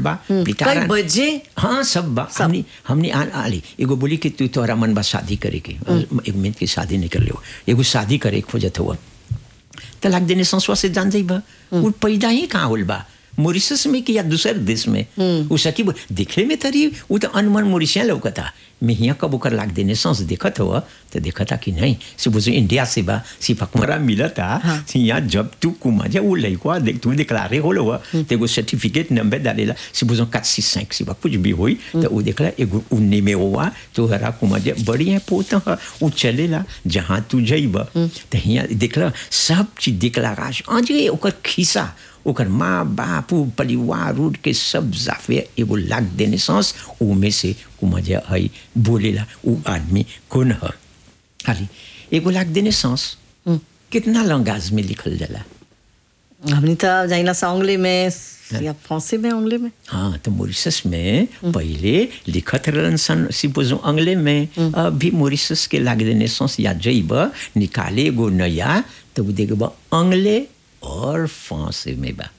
बा कई पिटारा बजे हाँ सब बा हमने हमने आ आली एगो बोली कि तू तोहरा मन बा शादी करे के एक मिनट की शादी नहीं कर लियो एगो शादी करे के खोजत हुआ तलाक देने संसवा से जान जाई बा वो पैदा ही कहाँ होल बा मॉरिशस में कि या दूसर देश में वो सकी बो- दिखे में तरी वो तो अनमन मॉरिशिया लौकता मैं यहाँ कब ओकर लाग देने सांस देखत हुआ तो देखता कि नहीं से बुझो इंडिया से बा सिर्फ हमारा मिला था यहाँ जब तू कुमा जा वो लड़का देख तू दिखलारे हो हुआ तो एगो सर्टिफिकेट नंबर डालेला से बुझो quatre six cinq सिवा कुछ भी होई तो वो देखला एगो उन्ने में हुआ तो हरा कुमा जा बढ़िया पोता ह वो चलेला जहाँ तू जइब तो यहाँ देखला सब चीज देखला राज आजे ओकर खिसा ओकर माँ बाप उ परिवार उड़ के सब जाफे एगो लाग देने सांस उ में से कुमजा है बोलेला उ आदमी कौन है खाली एगो लाग देने सांस कितना लंगाज में लिखल जाला हमनी तो जाइला सा उंगली में या फांसी में उंगली में हाँ तो मॉरिशस में पहले लिखत रहन सन सिपोजो अंग्ले में अभी मॉरिशस के लाग देने सांस या जइब निकाले एगो नया तो वो देखब अंग्ले और फांसे में बा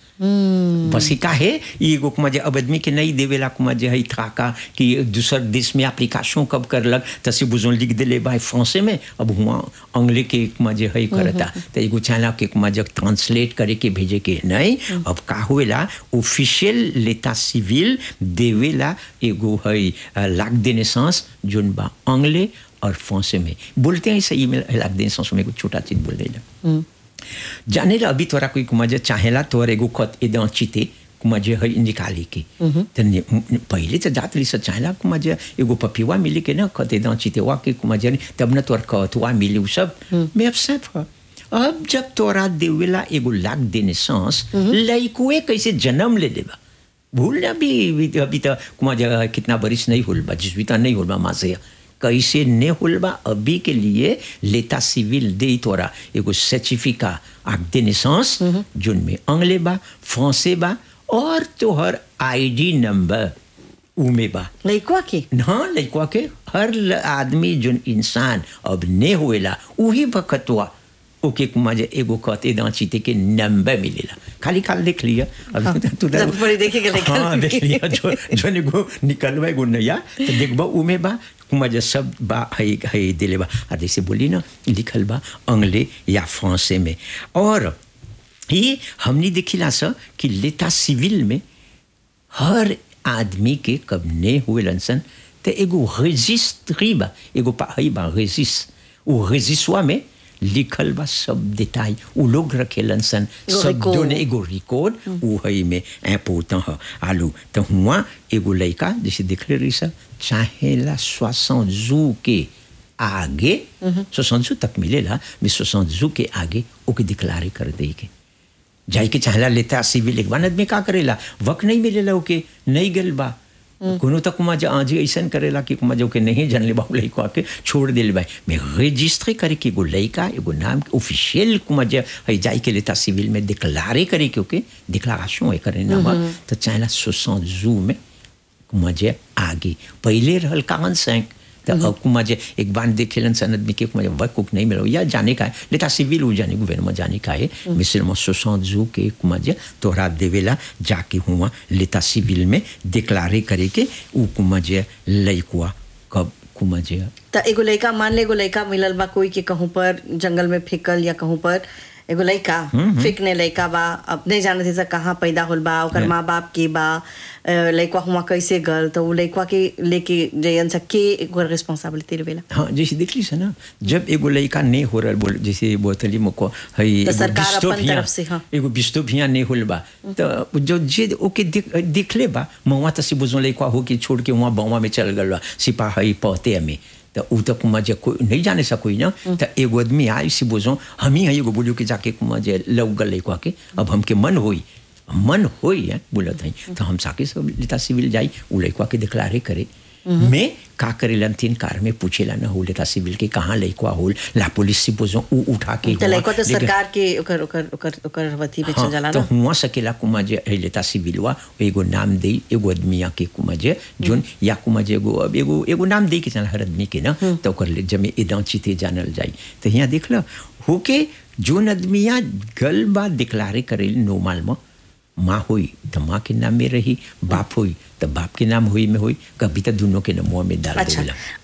बस का है ये एगो कुमा जे अब आदमी के नहीं देवेला कुमा जे है थाका कि दूसर देश में एप्लीकेशन कब करलक तसे बुझो लिख देले भाई फ्रांसे में अब हुआ अंग्ले के कुमा जे है करता तो एगो चाहला के कुमा जे ट्रांसलेट करे के भेजे के नहीं अब का हुएला ऑफिशियल लेता सिविल देवेला एगो है लाग देने सांस जोन बा अंग्ले और फ्रांसे में बोलते हैं सही में लाग देने सांस में कुछ छोटा चीज बोल देला जाने ला अभी तोरा कोई कुमाजे चाहेला तोर एगो खत एदं चिते कुमाजे है निकाली के त ने- न- पहिले तो जात ली से चाहेला कुमाजे एगो पपिवा मिली के ना खत एदं चिते वा के कुमाजे ने तब न तोर खतवा मिली उ सब मैं अपसेट हुआ अब जब तोरा देवेला एगो लाग देने सांस लइकुए कैसे जन्म ले लेबा भूल ना भी भी- अभी तो कुमाजे कितना बरिस नहीं होल बा जिसविता नहीं होल बा माँ से कैसे ने होलबा अभी के लिए लेता सिविल दे तोरा एगो सर्टिफिका आग दे नेसेंस जोन में अंग्ले बा फ्रांसे बा और तोहर आईडी नंबर उमे बा लइकवा के हाँ लड़का के हर ल- आदमी जोन इंसान अब ने होएला उही बखतवा ओके कुमा जे एगो कहते दांचीते के नंबर मिलेला खाली खाली देख लिया अब तू जब बड़ी देखे के निकल हाँ देख लिया जो जो एगो निकलवा एगो नया तो देखबा उमे बा कुमा जे सब बा है है दिले बा आ जैसे बोली ना लिखल बा अंग्ले या फ्रांसे में और ये हमने देखिला सा कि लेता सिविल में हर आदमी के कब ने हुए लनसन ते एगो रजिस्ट्री बा एगो पा हई बा रजिस वो रजिस्वा में लिखल बा सब देताई उ लोग रखे लनसन एगो सब रिकॉर्ड। दोने एगो रिकॉर्ड उ हई में इम्पोर्टेंट ह आलू तो हुआ एगो लड़का जैसे देख ले रही सा चाहेला सोसठ जू के आगे सोसठ जू तक मिलेला mais सोसठ जू के आगे ओके डिक्लारे कर दे के जाई के चाहला लेता सिविल एक आदमी का करेला वक्त नहीं मिलेला ओके नहीं गल बा कोनो तक कुमा जा आज ऐसन करेला कि कुमा जो के नहीं जानले बा लइका के छोड़ दिल बा मैं रजिस्ट्री करे के एगो लइका एगो नाम के ऑफिशियल कुमा जा है जाई के लेता सिविल में डिक्लारे करे के ओके डिक्लारेशन है करे ना तो चाहला 60 जू में कुमा जे आगे पहले रहल कान सैंक तो अब कुमा जे एक बार देखेलन सन आदमी के कुमा जे वर्क कुक नहीं मिलो या जाने का है लेता सिविल हो जाने गवर्नमेंट जाने का है मिसल में सोसठ जू के कुमा जे तोहरा देवेला जाके हुआ लेता सिविल में डिक्लारे करे के उ कुमा जे लइकुआ कब कुमा जे त एगो लइका मान ले एगो लइका मिलल बा कोई के कहूँ पर जंगल में फेंकल या कहूँ पर एगो लइका फेंकने लइका बा अब नहीं जानत है कहाँ पैदा होल बा ओकर माँ बाप के बा अ, लइका हुआ कैसे गल तो उ लइका के लेके जयन सा के एगो रिस्पांसिबिलिटी रहेला हाँ जैसे देख ली से ना जब एगो लड़का नहीं हो रहा बोल जैसे बोतली मुको है तो एगो सरकार बिस्तो अपन भिया- तरफ से, हाँ। एगो बिस्तो भिया नहीं होल बा तो जो जे ओके देख देख ले बा मवा तो बुझो लड़का हो के छोड़ के वहाँ बवा में चल गल बा सिपाही पहते में तो उ तो कुमा जे कोई नहीं जाने सा कोई ना तो एगो आदमी आई से बुझो हम ही है एगो बोलियो के जाके कुमा जे लग गल लड़का के अब हमके मन होई मन होई है बोलत है तो हम साके सब लेता सिविल जाई उ लड़का के डिक्लारे करे में का करेलन तीन कार में पूछेला न हो लेता सिविल के कहाँ लइकवा होल ला पुलिस से बोझो उ उठा के तो हुआ, लइका तो लेकिन- सरकार के ओकर ओकर ओकर ओकर वती में चल हाँ, जाला तो ना हुआ सकेला कुमा जे है लेता सिविलवा एगो नाम दे एगो आदमिया के कुमा जे जोन या कुमा जे एगो अब एगो एगो नाम दे के चल हर आदमी के ना तो ओकर ले जमे इदा चिते जानल जाई तो यहाँ देख लो होके जोन आदमिया गल बा डिक्लारे करे नॉर्मल में माँ हुई तो माँ के नाम में रही बाप हुई तो बाप के नाम हुई में हुई कभी तो दोनों के नाम में डाल अच्छा देला